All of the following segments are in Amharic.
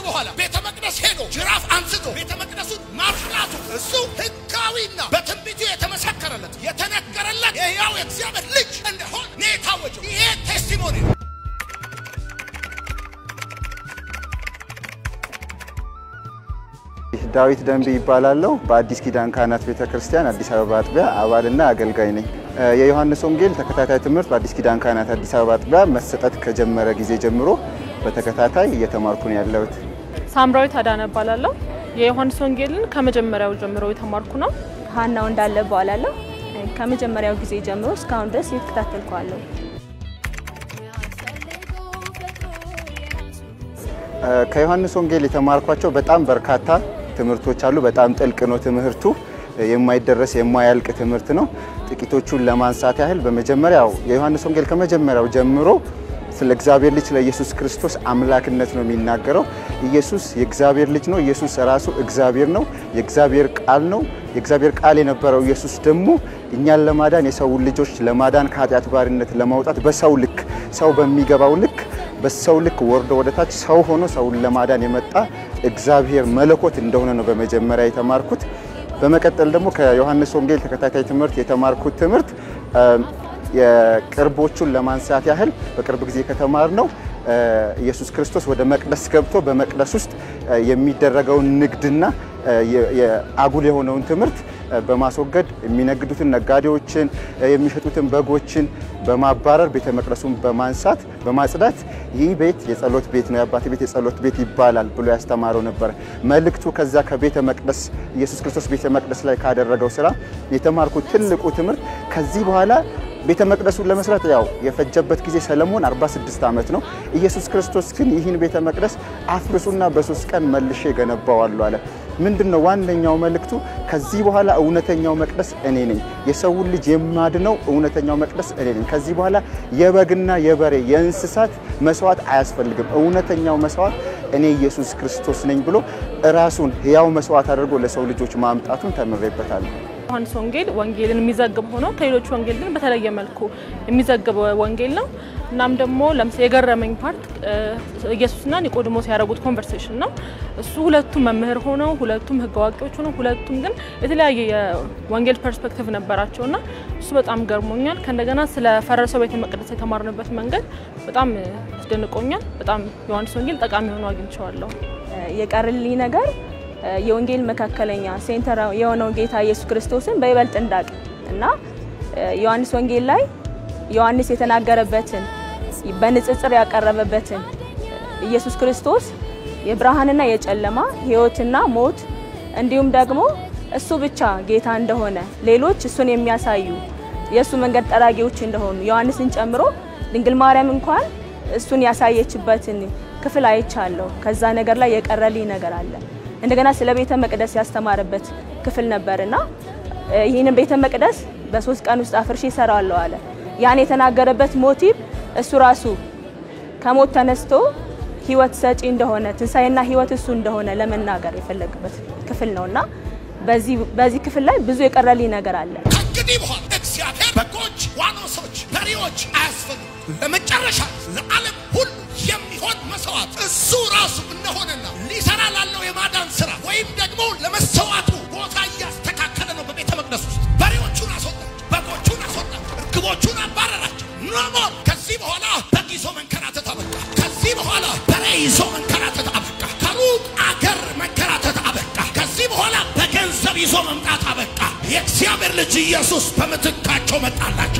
በኋላ ቤተ መቅደስ ሄዶ ጅራፍ አንስቶ ቤተ መቅደሱን ማፍላቱ እሱ ሕጋዊና በትንቢቱ የተመሰከረለት የተነገረለት የሕያው የእግዚአብሔር ልጅ እንደሆነ ነው የታወጀው። ይሄ ቴስቲሞኒ ነው። ዳዊት ደንብ ይባላለሁ። በአዲስ ኪዳን ካህናት ቤተ ክርስቲያን አዲስ አበባ አጥቢያ አባልና አገልጋይ ነኝ። የዮሐንስ ወንጌል ተከታታይ ትምህርት በአዲስ ኪዳን ካህናት አዲስ አበባ አጥቢያ መሰጠት ከጀመረ ጊዜ ጀምሮ በተከታታይ እየተማርኩ ነው ያለሁት። ሳምራዊት አዳነ እባላለሁ። የዮሐንስ ወንጌልን ከመጀመሪያው ጀምሮ የተማርኩ ነው። ሀናው እንዳለ እባላለሁ። ከመጀመሪያው ጊዜ ጀምሮ እስካሁን ድረስ እየተከታተልኳለሁ። ከዮሐንስ ወንጌል የተማርኳቸው በጣም በርካታ ትምህርቶች አሉ። በጣም ጥልቅ ነው ትምህርቱ፣ የማይደረስ የማያልቅ ትምህርት ነው። ጥቂቶቹን ለማንሳት ያህል በመጀመሪያው የዮሐንስ ወንጌል ከመጀመሪያው ጀምሮ ስለ እግዚአብሔር ልጅ ለኢየሱስ ክርስቶስ አምላክነት ነው የሚናገረው። ኢየሱስ የእግዚአብሔር ልጅ ነው። ኢየሱስ ራሱ እግዚአብሔር ነው። የእግዚአብሔር ቃል ነው። የእግዚአብሔር ቃል የነበረው ኢየሱስ ደግሞ እኛን ለማዳን የሰውን ልጆች ለማዳን ከኃጢአት ባርነት ለማውጣት በሰው ልክ ሰው በሚገባው ልክ በሰው ልክ ወርዶ ወደ ታች ሰው ሆኖ ሰውን ለማዳን የመጣ እግዚአብሔር መለኮት እንደሆነ ነው በመጀመሪያ የተማርኩት። በመቀጠል ደግሞ ከዮሐንስ ወንጌል ተከታታይ ትምህርት የተማርኩት ትምህርት የቅርቦቹን ለማንሳት ያህል በቅርብ ጊዜ ከተማር ነው ኢየሱስ ክርስቶስ ወደ መቅደስ ገብቶ በመቅደስ ውስጥ የሚደረገውን ንግድና አጉል የሆነውን ትምህርት በማስወገድ የሚነግዱትን ነጋዴዎችን፣ የሚሸጡትን በጎችን በማባረር ቤተ መቅደሱን በማንሳት በማጽዳት ይህ ቤት የጸሎት ቤት ነው፣ የአባቴ ቤት የጸሎት ቤት ይባላል ብሎ ያስተማረው ነበረ። መልእክቱ ከዛ ከቤተ መቅደስ ኢየሱስ ክርስቶስ ቤተ መቅደስ ላይ ካደረገው ስራ የተማርኩት ትልቁ ትምህርት ከዚህ በኋላ ቤተ መቅደሱን ለመስራት ያው የፈጀበት ጊዜ ሰለሞን 46 ዓመት ነው። ኢየሱስ ክርስቶስ ግን ይህን ቤተ መቅደስ አፍርሱና በሶስት ቀን መልሼ ገነባዋለሁ አለ። ምንድን ነው ዋነኛው መልእክቱ? ከዚህ በኋላ እውነተኛው መቅደስ እኔ ነኝ፣ የሰውን ልጅ የማድነው እውነተኛው መቅደስ እኔ ነኝ። ከዚህ በኋላ የበግና የበሬ የእንስሳት መስዋዕት አያስፈልግም፣ እውነተኛው መስዋዕት እኔ ኢየሱስ ክርስቶስ ነኝ ብሎ ራሱን ሕያው መስዋዕት አድርጎ ለሰው ልጆች ማምጣቱን ተምሬበታለሁ። ዮሐንስ ወንጌል ወንጌልን የሚዘግብ ሆኖ ከሌሎች ወንጌል ግን በተለየ መልኩ የሚዘግብ ወንጌል ነው። እናም ደግሞ ለምሳሌ የገረመኝ ፓርት ኢየሱስና ኒቆዲሞስ ያደረጉት ኮንቨርሴሽን ነው። እሱ ሁለቱም መምህር ሆነው ሁለቱም ሕግ አዋቂዎች ሆነው ሁለቱም ግን የተለያየ የወንጌል ፐርስፔክቲቭ ነበራቸውና እሱ በጣም ገርሞኛል። ከእንደገና ስለ ፈረሰው ቤተ መቅደስ የተማርንበት መንገድ በጣም አስደንቆኛል። በጣም ዮሐንስ ወንጌል ጠቃሚ ሆኖ አግኝቼዋለሁ። የቀርልኝ ነገር የወንጌል መካከለኛ ሴንተር የሆነው ጌታ ኢየሱስ ክርስቶስን በይበልጥ እንዳቅ እና ዮሐንስ ወንጌል ላይ ዮሐንስ የተናገረበትን በንጽጽር ያቀረበበትን ኢየሱስ ክርስቶስ የብርሃንና የጨለማ ሕይወትና ሞት እንዲሁም ደግሞ እሱ ብቻ ጌታ እንደሆነ ሌሎች እሱን የሚያሳዩ የእሱ መንገድ ጠራጊዎች እንደሆኑ ዮሐንስን ጨምሮ ድንግል ማርያም እንኳን እሱን ያሳየችበትን ክፍል አይቻለሁ። ከዛ ነገር ላይ የቀረልኝ ነገር አለ። እንደገና ስለ ቤተ መቅደስ ያስተማረበት ክፍል ነበርና ይህንን ቤተ መቅደስ በሶስት ቀን ውስጥ አፍርሼ እሰራዋለሁ አለ። ያን የተናገረበት ሞቲቭ እሱ ራሱ ከሞት ተነስቶ ህይወት ሰጪ እንደሆነ ትንሣኤና ህይወት እሱ እንደሆነ ለመናገር የፈለገበት ክፍል ነውና በዚህ ክፍል ላይ ብዙ የቀረልኝ ነገር አለ። ከእንግዲህ በኋላ እግዚአብሔር በጎች፣ ዋኖሶች፣ በሬዎች አያስፈልጉም። ለመጨረሻ ለዓለም ሁሉ የሚሆን መስዋዕት እሱ ራሱ እንደሆነና ሊሰራ ላለው የማዳን ስራ ወይም ደግሞ ለመሰዋቱ ቦታ እያስተካከለ ነው። በቤተ መቅደስ ውስጥ በሬዎቹን አስወጣቸው፣ በጎቹን አስወጣቸው፣ እርግቦቹን አባረራቸው። ኖሞር ከዚህ በኋላ በግ ይዞ መንከራተት አበቃ። ከዚህ በኋላ በሬ ይዞ መንከራተት አበቃ። ከሩቅ አገር መንከራተት አበቃ። ከዚህ በኋላ በገንዘብ ይዞ መምጣት አበቃ። የእግዚአብሔር ልጅ ኢየሱስ በምትካቸው መጣላቸው።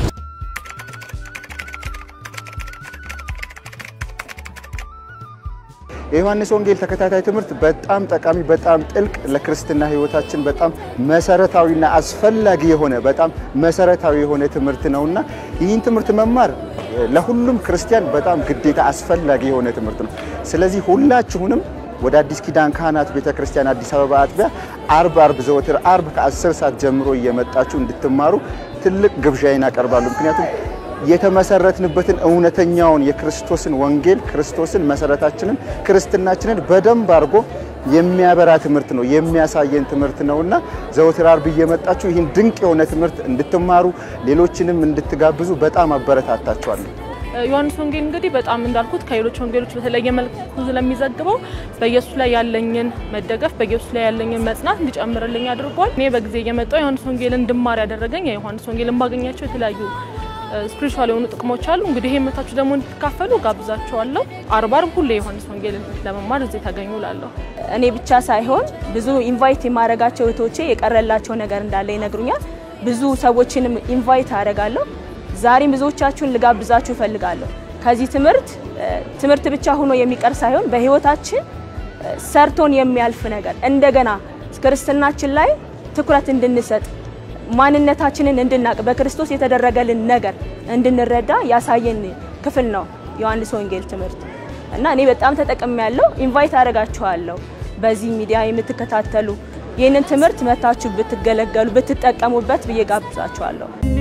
የዮሐንስ ወንጌል ተከታታይ ትምህርት በጣም ጠቃሚ፣ በጣም ጥልቅ፣ ለክርስትና ሕይወታችን በጣም መሰረታዊና አስፈላጊ የሆነ በጣም መሰረታዊ የሆነ ትምህርት ነውና ይህን ትምህርት መማር ለሁሉም ክርስቲያን በጣም ግዴታ አስፈላጊ የሆነ ትምህርት ነው። ስለዚህ ሁላችሁንም ወደ አዲስ ኪዳን ካህናት ቤተ ክርስቲያን አዲስ አበባ አጥቢያ አርብ አርብ ዘወትር አርብ ከ10 ሰዓት ጀምሮ እየመጣችሁ እንድትማሩ ትልቅ ግብዣይን አቀርባለሁ። ምክንያቱም የተመሰረትንበትን እውነተኛውን የክርስቶስን ወንጌል ክርስቶስን መሰረታችንን ክርስትናችንን በደንብ አድርጎ የሚያበራ ትምህርት ነው የሚያሳየን ትምህርት ነውና ዘወትር አርብ እየመጣችሁ ይህን ድንቅ የሆነ ትምህርት እንድትማሩ ሌሎችንም እንድትጋብዙ በጣም አበረታታችኋለሁ። ዮሐንስ ወንጌል እንግዲህ በጣም እንዳልኩት ከሌሎች ወንጌሎች በተለየ መልኩ ስለሚዘግበው በኢየሱስ ላይ ያለኝን መደገፍ በኢየሱስ ላይ ያለኝን መጽናት እንዲጨምርልኝ አድርጓል። እኔ በጊዜ እየመጣው ዮሐንስ ወንጌልን እንድማር ያደረገኝ የዮሐንስ ወንጌልን ባገኛቸው የተለያዩ ስፒሪቹዋል የሆኑ ጥቅሞች አሉ። እንግዲህ ይሄ መታችሁ ደግሞ እንድትካፈሉ ጋብዛቸዋለሁ። አርብ አርብ ሁሌ የዮሐንስ ወንጌልን ለመማር እዚህ ተገኙ ላለሁ እኔ ብቻ ሳይሆን ብዙ ኢንቫይት የማደርጋቸው እህቶቼ የቀረላቸው ነገር እንዳለ ይነግሩኛል። ብዙ ሰዎችንም ኢንቫይት አደርጋለሁ። ዛሬም ብዙዎቻችሁን ልጋብዛችሁ እፈልጋለሁ። ከዚህ ትምህርት ትምህርት ብቻ ሆኖ የሚቀር ሳይሆን በህይወታችን ሰርቶን የሚያልፍ ነገር እንደገና ክርስትናችን ላይ ትኩረት እንድንሰጥ ማንነታችንን እንድናቅ በክርስቶስ የተደረገልን ነገር እንድንረዳ ያሳየን ክፍል ነው ዮሐንስ ወንጌል ትምህርት እና እኔ በጣም ተጠቅሜ ያለው ኢንቫይት አደርጋችኋለሁ። በዚህ ሚዲያ የምትከታተሉ ይህንን ትምህርት መታችሁ ብትገለገሉ ብትጠቀሙበት ብዬ ጋብዛችኋለሁ።